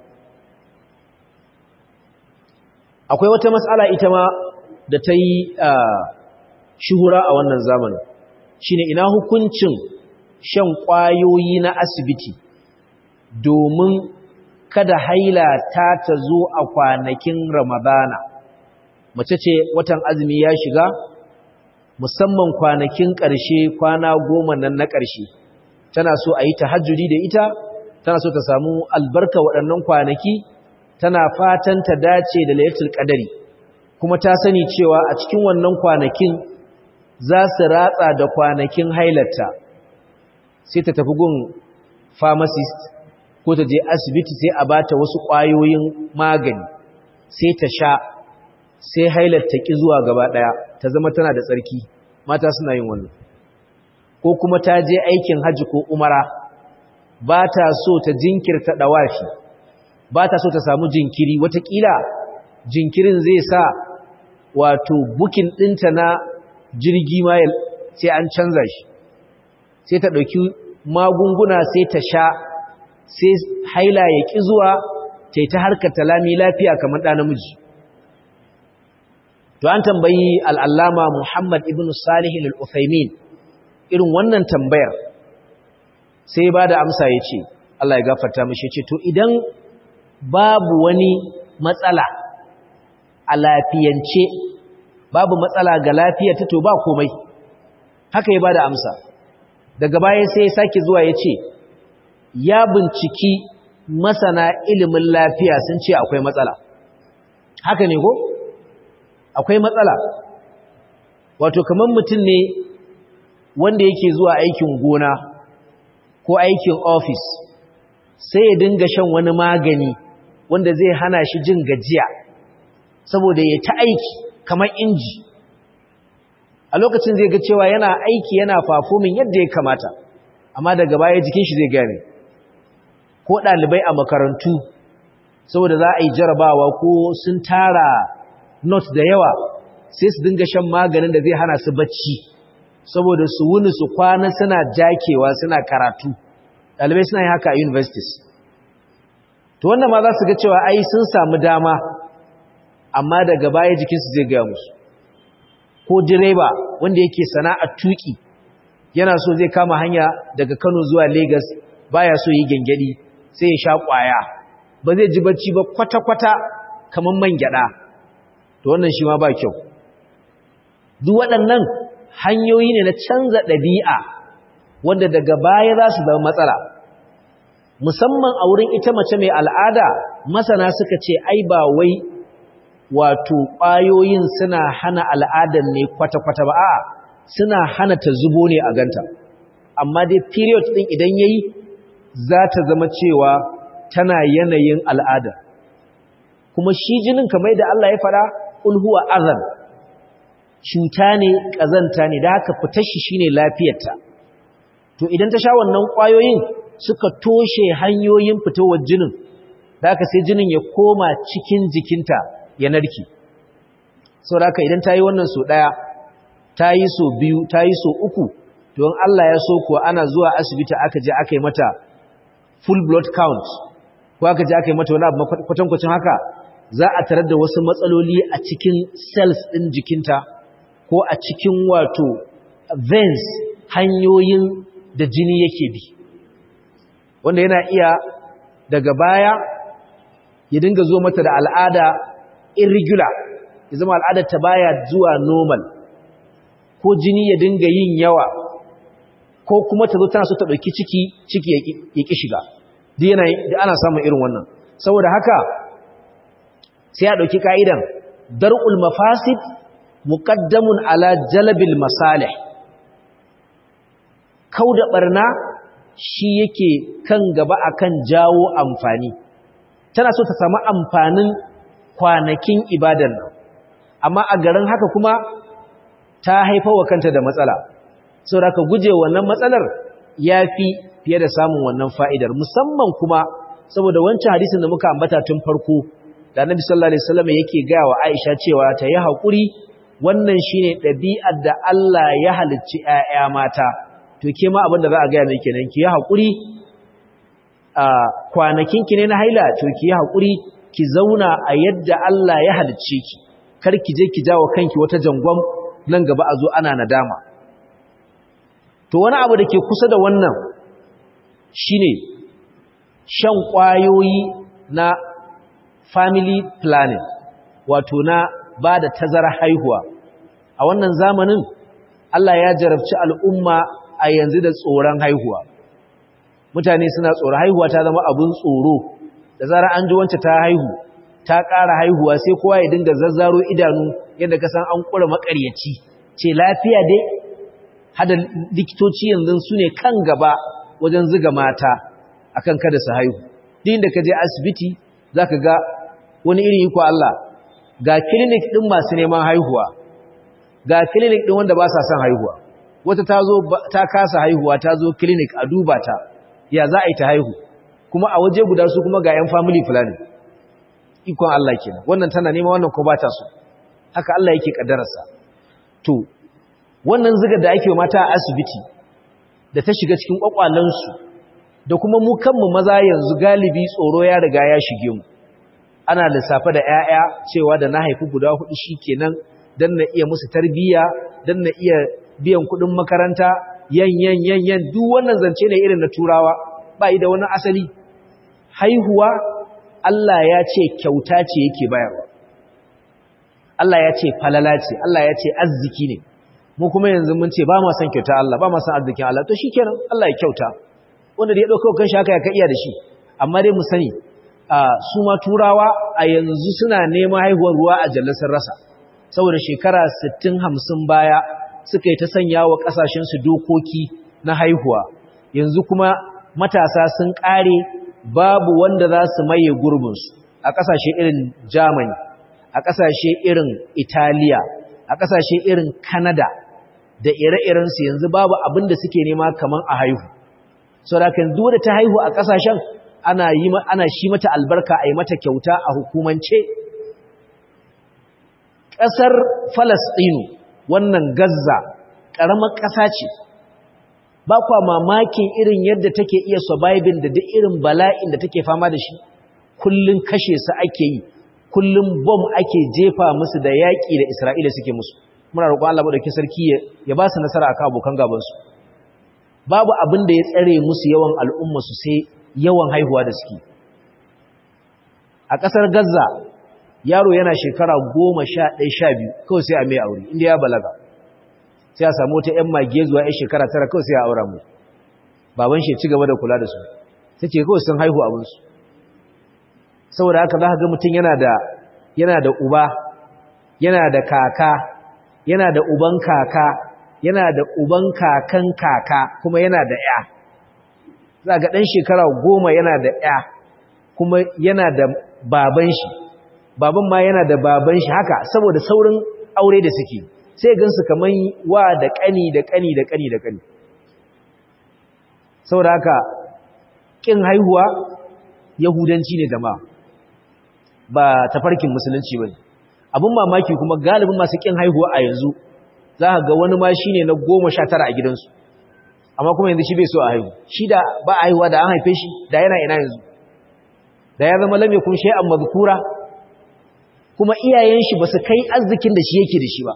Speaker 1: akwai wata matsala ita ma da ta yi shuhura a wannan zamanin shine ina hukuncin shan ƙwayoyi na asibiti domin kada haila ta ta zo a kwanakin ramadana mace ce watan azumi ya shiga musamman kwanakin ƙarshe kwana goma nan na ƙarshe tana so a yi tahajjudi da ita tana so ta samu albarka waɗannan kwanaki tana fatan ta dace da laylatul qadari kuma ta sani cewa a cikin wannan kwanakin za su ratsa da kwanakin hailarta sai ta tafi gun pharmacist ko ta je asibiti sai a bata wasu ƙwayoyin magani sai ta sha sai hailarta ki zuwa gaba ɗaya ta zama tana da tsarki mata suna yin wannan ko kuma ta je aikin hajji ko umara ba ta so ta jinkirta ɗawafi ba ta so ta samu jinkiri watakila jinkirin zai sa wato bukin ɗinta na jirgi ma sai an canza shi sai ta ɗauki magunguna sai ta sha sai haila ya ƙi zuwa ta ta harkar talami lafiya kamar ɗa namiji to an tambayi al'allama muhammad ibn salihin al'uthaimin irin wannan tambayar sai ba da amsa ya ce Allah ya gafarta mashi ce to idan babu wani matsala a lafiyance babu matsala ga lafiyarta to ba komai haka ya ba da amsa daga baya sai ya sake zuwa ya ce ya binciki masana ilimin lafiya sun ce akwai matsala haka ne ko akwai matsala wato kamar mutum ne wanda yake zuwa aikin gona ko aikin ofis sai ya dinga shan wani magani wanda zai hana shi jin gajiya saboda ya ta aiki kamar inji a lokacin zai ga cewa yana aiki yana fafomin yadda ya kamata amma daga baya jikin shi zai gane ko ɗalibai a makarantu saboda za a yi jarabawa ko sun tara not da yawa sai su dinga shan maganin da zai hana su bacci saboda su wuni su kwana suna jakewa suna karatu ɗalibai suna yi haka a universities to wannan ma za su ga cewa ai sun samu dama amma daga baya jikinsu zai gaya musu ko direba wanda yake sana'ar tuki yana so zai kama hanya daga Kano zuwa Lagos baya so yi gengedi sai ya sha kwaya ba zai ji bacci ba kwata-kwata kamar man gyada to wannan shi ma ba kyau duk waɗannan hanyoyi ne na canza ɗabi'a wanda daga baya za su zama matsala musamman a wurin ita mace mai al'ada masana suka ce ai ba wai wato ƙwayoyin suna hana al'adar ne kwata-kwata ba a suna hana ta zubo ne a ganta amma dai period ɗin idan ya yi za ta zama cewa tana yanayin al'ada kuma shi jinin kamar da Allah ya fara ulhuwa azan cuta ne ƙazanta ne da haka fitar shi shine lafiyarta to idan ta sha wannan ƙwayoyin suka toshe hanyoyin fitowar jinin da haka sai jinin ya koma cikin jikinta ya narki sau da idan ta yi wannan so ɗaya ta yi so biyu ta yi so uku don Allah ya so kuwa ana zuwa asibiti aka je aka yi mata full blood count ko aka je aka yi mata wani abu kwatankwacin haka za a tarar da wasu matsaloli a cikin cells ɗin jikinta ko a cikin wato veins hanyoyin da jini yake bi wanda yana iya daga baya ya dinga zo mata da al'ada irregular ya zama al'adar ta baya zuwa normal ko jini ya dinga yin yawa ko kuma ta zo tana so ta ɗauki ciki ciki ya ƙi shiga duk yana da ana samun irin wannan saboda haka sai ya ɗauki ka'idan dar'ul mafasid muqaddamun ala jalbil masalih kauda barna shi yake kan gaba akan jawo amfani tana so ta samu amfanin kwanakin ibadar nan amma a garin haka kuma ta haifa wa kanta da matsala saboda ka guje wannan matsalar yafi fiye da samun wannan fa'idar musamman kuma saboda wancan hadisin da muka ambata tun farko da Annabi sallallahu alaihi wasallam yake ga wa Aisha cewa ta yi hakuri wannan shine ɗabi'ar da Allah ya halicci ƴaƴa mata to ke ma abin da za a ga mai kenan ki yi hakuri a kwanakin ki ne na haila to ki yi hakuri ki zauna a yadda Allah ya halicce ki kar ki je ki jawo kanki wata jangon nan gaba a zo ana nadama to wani abu da ke kusa da wannan shine shan ƙwayoyi na family planning wato na ba da tazara haihuwa a wannan zamanin Allah ya jarabci al'umma a yanzu da tsoron haihuwa mutane suna tsoron haihuwa ta zama abin tsoro da zara an ji wance ta haihu ta ƙara haihuwa sai kowa ya dinga zazzaro idanu yadda ka san an ƙura maƙaryaci ce lafiya dai hada likitoci yanzu su ne kan gaba wajen ziga mata akan kada su haihu din da ka je asibiti zaka ga wani irin iko Allah ga clinic din masu neman haihuwa ga clinic din wanda ba sa son haihuwa wata ta zo ta kasa haihuwa ta zo clinic a duba ta ya za a yi ta haihu kuma a waje guda su kuma ga yan family planning ikon Allah kenan wannan tana neman wannan ko ba ta so haka Allah yake kaddararsa to wannan zigar da ake mata a asibiti da ta shiga cikin kwakwalansu da kuma mu kanmu maza yanzu galibi tsoro ya riga ya shige mu ana lissafa da 'ya'ya cewa da na haifi guda hudu shikenan dan na iya musu tarbiyya dan na iya biyan kudin makaranta yan yan yan yan duk wannan zance ne irin na turawa ba yi da wani asali haihuwa Allah ya ce kyauta ce yake bayarwa Allah ya ce falala ce Allah ya ce arziki ne mu kuma yanzu mun ce ba ma san kyauta Allah ba ma san arzikin Allah to shikenan Allah ya kyauta wanda da ya dauka kan shaka ya ka iya da shi amma dai mu sani su ma turawa a yanzu suna neman haihuwar ruwa a jallasar rasa saboda shekara 60 50 baya suka yi ta sanya wa kasashen su dokoki na haihuwa yanzu kuma matasa sun kare babu wanda za su maye gurbin su a kasashe irin Germany a kasashe irin Italiya a kasashe irin Canada da ire-irensu yanzu babu abin da suke nema kaman a haihu saboda kan duk da ta haihu a kasashen ana yi ana shi mata albarka a yi mata kyauta a hukumance ƙasar Falastinu wannan Gaza ƙaramar ƙasa ce ba kwa mamakin irin yadda take iya surviving da duk irin bala'in da take fama da shi kullun kashe su ake yi kullun bom ake jefa musu da yaƙi da Isra'ila suke musu muna roƙon Allah madaukakin sarki ya ba su nasara akan abokan gaban su babu abin da ya tsare musu yawan al'umma su sai yawan haihuwa da suke a ƙasar Gaza yaro yana shekara goma sha ɗaya sha biyu kawai sai a mai aure inda ya balaga sai a samu wata ‘yan mage zuwa ‘yan shekara tara kawai sai a aura mu baban shi ci gaba da kula da su ta ce kawai sun haihu abinsu saboda haka za ka ga mutum yana da yana da uba yana da kaka yana da uban kaka yana da uban kakan kaka kuma yana da ‘ya za ga ɗan shekara goma yana da ‘ya kuma yana da baban shi baban ma yana da baban shi haka saboda saurin aure da suke sai gansu kaman wa da ƙani da ƙani da ƙani da ƙani saboda haka ƙin haihuwa yahudanci ne jama'a ba tafarkin musulunci ba ne abin mamaki kuma galibin masu ƙin haihuwa a yanzu za ga wani ma shi ne na goma sha tara a gidansu amma kuma yanzu shi bai so a haihu shi da ba a haihuwa da an haife shi da yana ina yanzu da ya zama lam yakun shay'an mazkura kuma iyayen shi ba su kai arzikin da shi yake da shi ba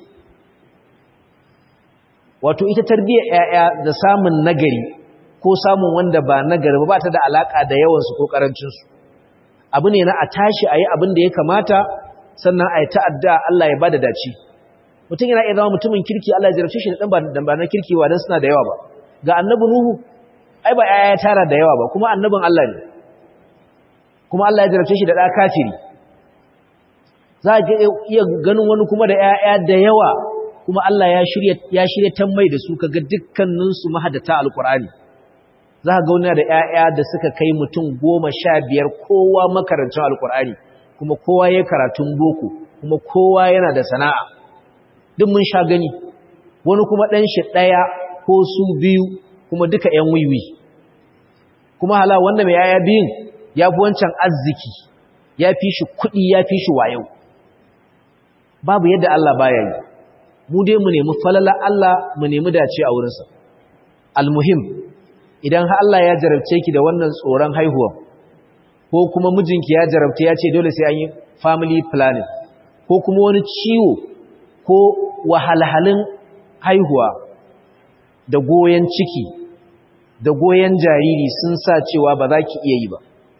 Speaker 1: wato ita tarbiyyar ‘ya'ya da samun nagari ko samun wanda ba nagari ba ta da alaƙa da yawansu ko ƙarancinsu abu ne na a tashi a yi abin da ya kamata sannan a yi ta'adda Allah ya ba da dace mutum yana iya zama mutumin kirki Allah ya jarabce shi da ɗan ba na kirki wa don suna da yawa ba ga annabi Nuhu ai ba ‘ya'ya ya tara da yawa ba kuma annabin Allah ne kuma Allah ya jarabce shi da ɗa kafiri za a iya ganin wani kuma da ‘ya'ya da yawa kuma Allah ya shirya ya shirya tammai da su kaga dukkaninsu mahadata alkur'ani za ka ga wani da ƴaƴa da suka kai mutum goma sha biyar kowa makarancin alkur'ani kuma kowa ya karatun boko kuma kowa yana da sana'a duk mun sha gani wani kuma ɗan shi ɗaya ko su biyu kuma duka ƴan wiwi kuma hala wanda mai ƴaƴa biyun ya fi wancan arziki ya fi shi kuɗi ya fi shi wayo babu yadda Allah baya yi mu dai mu nemi falala Allah mu nemi dace a wurinsa almuhim idan har Allah ya jarabce ki da wannan tsoron haihuwa ko kuma mijinki ya jarabta ya ce dole sai an yi family planning ko kuma wani ciwo ko wahalhalin haihuwa da goyen ciki da goyen jariri sun sa cewa ba za ki iya yi ba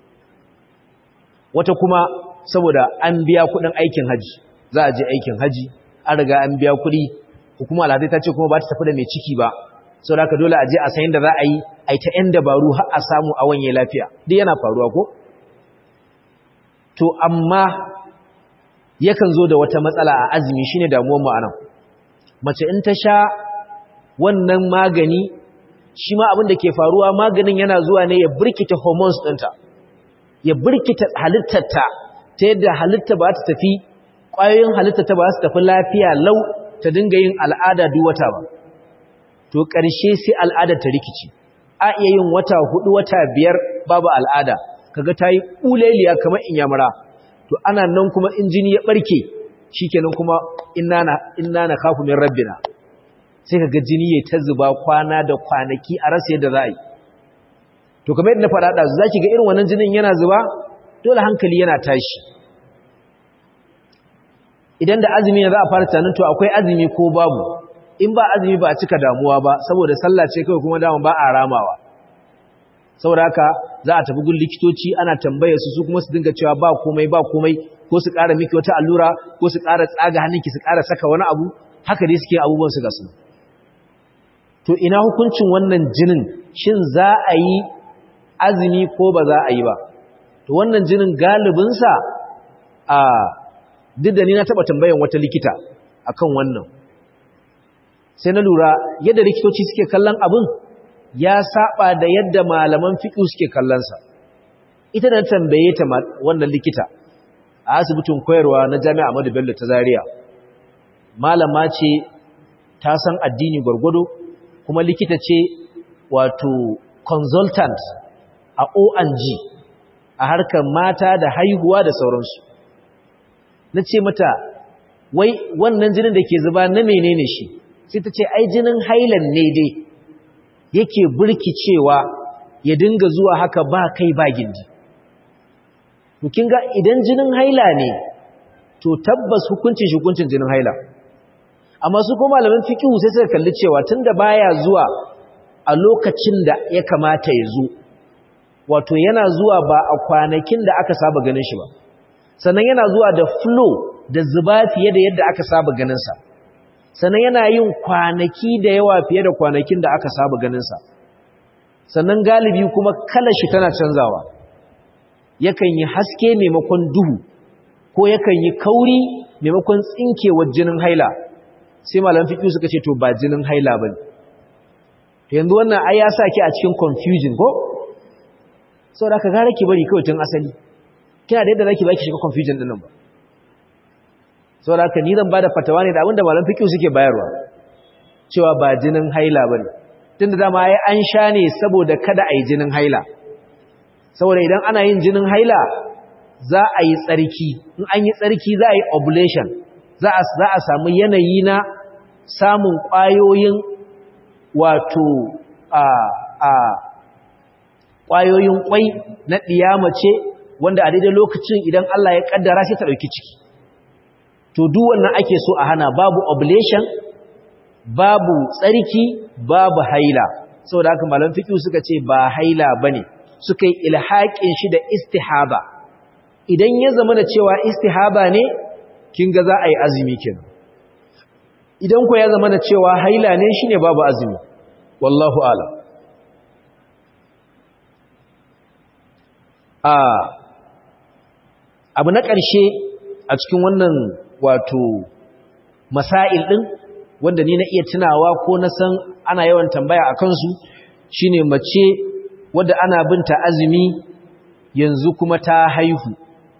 Speaker 1: wata kuma saboda an biya kudin aikin haji za a je aikin haji an riga an biya kuɗi hukuma alhazai ta ce kuma ba ta tafi da mai ciki ba sau da dole a je a sayin da za a yi a yi ta ‘yan dabaru har a samu a wanye lafiya duk yana faruwa ko? to amma yakan zo da wata matsala a azumi shine damuwar ma'anan mace in ta sha wannan magani shi ma abin da ke faruwa maganin yana zuwa ne ya birkita hormones ɗinta ya birkita halittarta ta yadda halitta ba ta tafi ƙwayoyin halitta ta ba su tafi lafiya lau ta dinga yin al'ada duk wata ba to ƙarshe sai al'adar ta rikici a iya yin wata hudu wata biyar babu al'ada kaga ta yi ƙuleliya kamar inyamura to ana nan kuma in jini ya ɓarke shi kenan kuma inna na kafu min rabbina sai kaga jini ya ta zuba kwana da kwanaki a rasa yadda za a yi to kamar yadda na faɗa ɗazu za ki ga irin wannan jinin yana zuba dole hankali yana tashi idan da azumi ne za a fara tunanin to akwai azumi ko babu in ba azumi ba a cika damuwa ba saboda sallah ce kawai kuma dama ba a ramawa saboda haka za a tafi gun likitoci ana tambaye su su kuma su dinga cewa ba komai ba komai ko su ƙara miki wata allura ko su ƙara tsaga hannunki su ƙara saka wani abu haka dai suke abubuwan su ga su to ina hukuncin wannan jinin shin za a yi azumi ko ba za a yi ba to wannan jinin galibinsa a duk da ni na taɓa tambayan wata likita akan wannan sai na lura yadda likitoci suke kallon abin ya saba da yadda malaman fiqh suke kallonsa ita da tambaye ta wannan likita a asibitin koyarwa na Jami'a Ahmadu Bello ta Zaria malama ce ta san addini gwargwado kuma likita ce wato consultant a O&G a harkar mata da haihuwa da sauransu na ce mata wai wannan jinin da ke zuba na menene shi sai ta ce ai jinin hailan ne dai yake burkicewa ya dinga zuwa haka ba kai ba gindi to kin ga idan jinin haila ne to tabbas hukuncin shi hukuncin jinin haila amma su kuma malaman fiqh sai suka kalli cewa tunda baya zuwa a lokacin da ya kamata ya zo wato yana zuwa ba a kwanakin da aka saba ganin shi ba sannan yana zuwa da flow da zuba fiye da yadda aka saba ganin sa sannan yana yin kwanaki da yawa fiye da kwanakin da aka saba ganinsa sannan galibi kuma kalar shi tana canzawa yakan yi haske maimakon duhu ko yakan yi kauri maimakon tsinkewar jinin haila sai malam fiƙi suka ce to ba jinin haila bane to yanzu wannan ai ya saki a cikin confusion ko saboda ka gara ki bari kawai tun asali kina da yadda zaki baki shiga confusion din nan ba saboda haka ni zan bada fatawa ne da abinda malam fiqh suke bayarwa cewa ba jinin haila bane tunda dama ai an sha ne saboda kada ai jinin haila saboda idan ana yin jinin haila za a yi tsarki in an yi tsarki za a yi ovulation za a za a samu yanayi na samun ƙwayoyin wato a a ƙwayoyin ƙwai na ɗiyamace wanda a daidai lokacin idan Allah ya ƙaddara sai ta ɗauki ciki to duk wannan ake so a hana babu oblation babu tsarki babu haila saboda haka malam fiqh suka ce ba haila bane suka yi ilhaƙin shi da istihaba idan ya zama da cewa istihaba ne kin ga za a yi azumi kenan idan ko ya zama da cewa haila ne shine babu azumi wallahu a'lam a abu na ƙarshe a cikin wannan wato masail din wanda ni na iya tunawa ko na san ana yawan tambaya a kansu shine mace wadda ana binta azumi yanzu kuma ta haihu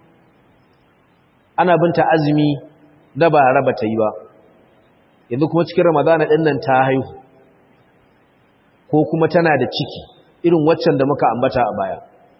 Speaker 1: ana binta azumi da ba raba ta yi ba yanzu kuma cikin ramadana ɗin nan ta haihu ko kuma tana da ciki irin waccan da muka ambata a baya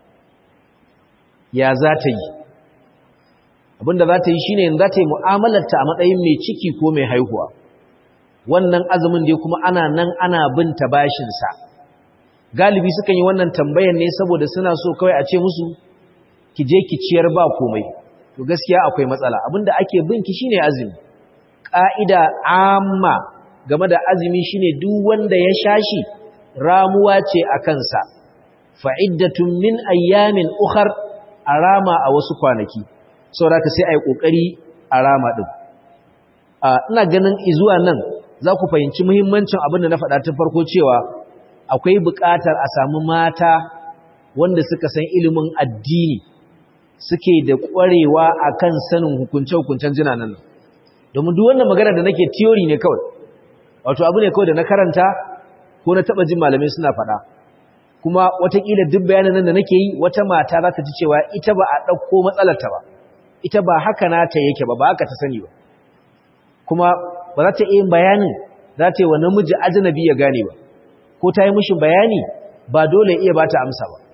Speaker 1: ya za ta yi abinda za ta yi shine yanzu za ta yi mu'amalarta a matsayin mai ciki ko mai haihuwa wannan azumin dai kuma ana nan ana binta bashinsa galibi sukan yi wannan tambayan ne saboda suna so kawai a ce musu ki je ki ciyar ba komai to gaskiya akwai matsala abinda ake binki shine azumi ka'ida amma game da azumi shine duk wanda ya shashi ramuwa ce a kansa fa'iddatun min ayyamin ukhar arama a wasu kwanaki saboda ka sai ai kokari arama din ina ganin izuwa nan za ku fahimci muhimmancin abin da na faɗa tun farko cewa akwai buƙatar a samu mata wanda suka san ilimin addini suke da ƙwarewa a kan sanin hukunce-hukuncen jinanan nan domin duk wannan magana da nake tiyori ne kawai wato abu ne kawai da na karanta ko na taɓa jin malamai suna faɗa kuma watakila duk bayanan nan da nake yi wata mata za ta ji cewa ita ba a ɗauko matsalarta ba ita ba haka nata yake ba ba haka ta sani ba kuma ba za ta iya bayanin za ta yi wa namiji ajinabi ya gane ba ko ta yi mushi bayani ba dole iya ba ta amsa ba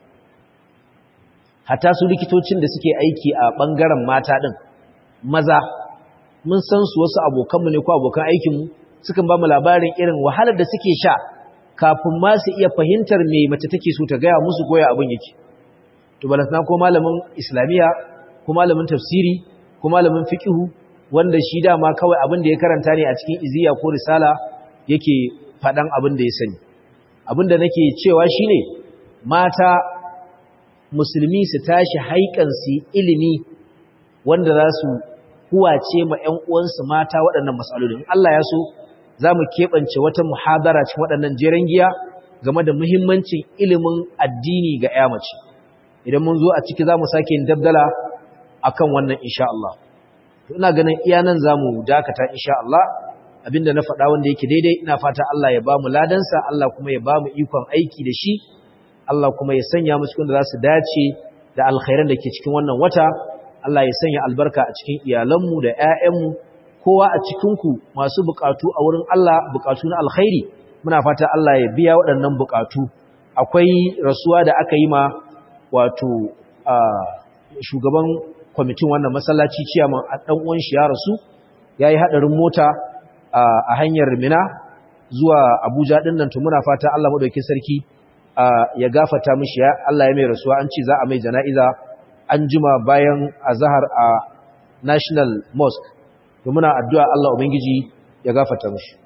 Speaker 1: hata su likitocin da suke aiki a ɓangaren mata ɗin maza mun san su wasu abokanmu ne ko abokan aikinmu sukan ba mu labarin irin wahalar da suke sha kafin ma su iya fahimtar me mace take so ta gaya musu goya abin yake to balasna ko malamin islamiya ko malamin tafsiri ko malamin fiqhu wanda shi dama kawai abin da ya karanta ne a cikin iziya ko risala yake faɗan abin da ya sani abin da nake cewa shine mata musulmi su tashi haikan su ilimi wanda za su huwace ma ƴan uwansu mata waɗannan matsalolin Allah ya so za mu keɓance wata muhadara cikin waɗannan jeren giya game da muhimmancin ilimin addini ga ƴa mace idan mun zo a ciki za mu sake yin dabdala akan wannan insha Allah ina ganin iya nan za mu dakata insha Allah abinda na faɗa wanda yake daidai ina fata Allah ya ba mu ladansa Allah kuma ya ba mu ikon aiki da shi Allah kuma ya sanya mu cikin da za su dace da alkhairan da ke cikin wannan wata Allah ya sanya albarka a cikin iyalanmu da ƴaƴanmu kowa a cikinku masu buƙatu a wurin Allah buƙatu na alkhairi muna fata Allah ya biya waɗannan buƙatu akwai rasuwa da aka yi ma wato shugaban kwamitin wannan masallaci ciyaman ɗan uwan shi ya rasu yayi hadarin mota a hanyar Mina zuwa Abuja din nan to muna fata Allah madaukakin sarki ya gafata mishi ya Allah ya mai rasuwa an ce za a mai jana'iza an jima bayan azhar a National Mosque to muna addu'a Allah ubangiji ya gafata mishi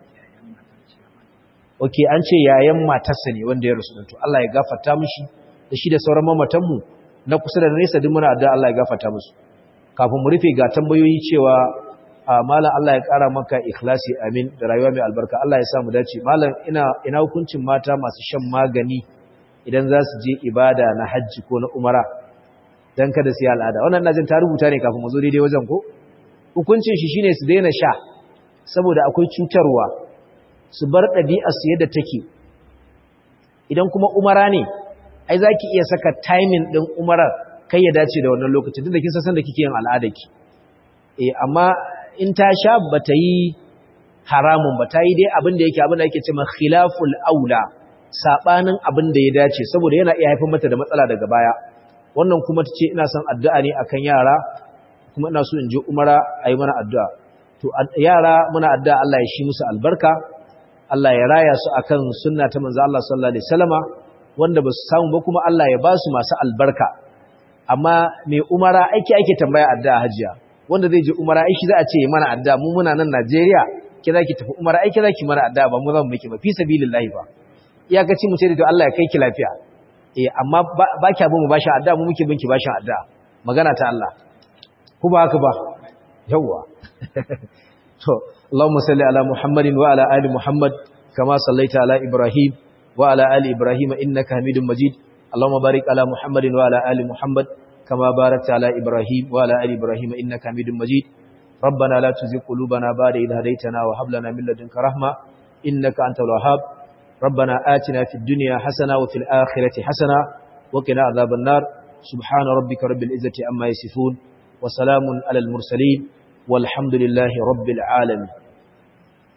Speaker 1: okay an ce yayan matarsa ne wanda ya rasu to Allah ya gafata mishi da shi da sauran mamatanmu na kusa da nesa duk muna addu'a Allah ya gafata musu kafin mu rufe ga tambayoyi cewa malam Allah ya kara maka ikhlasi amin da rayuwa mai albarka Allah ya sa mu dace malam ina ina hukuncin mata masu shan magani idan za su je ibada na hajji ko na umara dan kada su yi al'ada wannan ina jin ta rubuta ne kafin mu zo daidai wajen ko hukuncin shi shine su daina sha saboda akwai cutarwa su bar ɗabi'ar su yadda take idan kuma umara ne ai zaki iya saka timing din umarar kai ya dace da wannan lokacin tunda kin san da kike yin al'adarki eh amma in ta sha bata yi haramun ba ta yi dai abin da yake abin da yake cewa khilaful aula sabanin abin da ya dace saboda yana iya haifar mata da matsala daga baya wannan kuma tace ina son addu'a ne akan yara kuma ina so in je umara ayi mana addu'a to yara muna addu'a Allah ya shi musu albarka Allah ya raya su akan sunna ta manzo Allah sallallahu alaihi wasallama wanda ba su samu ba kuma Allah ya ba su masu albarka amma mai umara aiki ake tambaya addu'a hajiya wanda zai je umara aiki za a ce mana adda mu muna nan Najeriya ki zaki tafi umara aiki zaki mana adda ba mu za mu miki ba fi sabilillahi ba iyakaci mu ce da Allah ya kai ki lafiya eh amma ba kya bin mu bashi adda mu muke binki bashi adda magana ta Allah ku ba haka ba yawa to Allahumma salli ala Muhammadin wa ala ali Muhammad kama sallaita ala Ibrahim wa ala ali Ibrahim innaka Hamidum Majid Allahumma barik ala Muhammadin wa ala ali Muhammad kama barakta ala Ibrahim wa ala ali Ibrahim innaka Hamidum Majid ربنا لا تزغ قلوبنا بعد إذ هديتنا وهب لنا من لدنك رحمة إنك أنت الوهاب ربنا آتنا في الدنيا حسنة وفي الآخرة حسنة وقنا عذاب النار سبحان ربك رب العزة عما يصفون وسلام على المرسلين والحمد لله رب العالمين